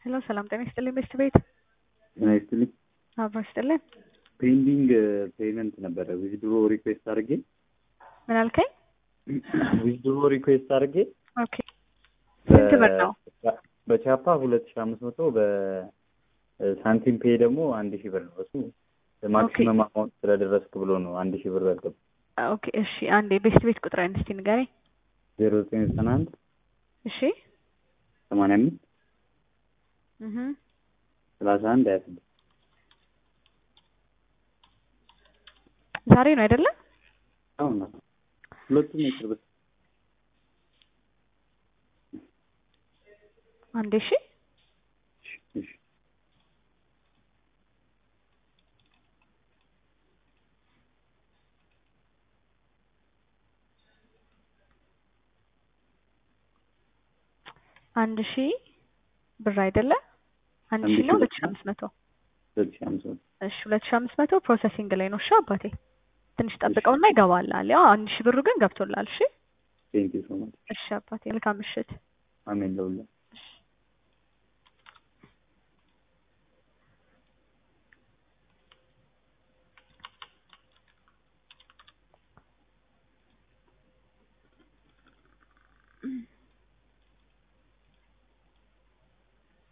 ሄሎ ሰላም ጤና ይስጥልኝ ቤስት ቤት ጤና ይስጥልኝ። አብሮ ይስጥልኝ። ፔንዲንግ ፔመንት ነበረ ዊዝድሮ ሪኩዌስት አድርጌ ምን አልከኝ? ዊዝድሮ ሪኩዌስት አድርጌ ኦኬ ስንት ብር ነው? በቻፓ ሁለት ሺህ አምስት መቶ በሳንቲም ፔ ደግሞ አንድ ሺህ ብር ነው። እሱ ማክሲመም አማውንት ስለደረስክ ብሎ ነው አንድ ሺህ ብር ያልገባ። ኦኬ እሺ፣ አንዴ ቤስት ቤት ቁጥርህን እስቲ ንገረኝ። ዜሮ ዘጠኝ ዘጠና አንድ እሺ ሰማንያ አምስት እህ ሰላሳ አንድ ሀያ ስድስት ዛሬ ነው አይደለ? አሁን ነው ሁለቱም የቅርብ አንዴ እሺ እሺ አንድ ሺህ ብር አይደለ? አንድ አንድ ሺህ ሺህ ነው ብር ሁለት ሺህ አምስት መቶ ሁለት ሺህ አምስት መቶ እሺ ሁለት ሺህ አምስት መቶ ፕሮሰሲንግ ላይ ነው። እሺ አባቴ ትንሽ ጠብቀውና ይገባላል። ያው አንድ ሺህ ብሩ ግን ገብቶላል። እሺ ቴንኪው ሶ ማች እሺ አባቴ መልካም ምሽት። አሜን ለሁላ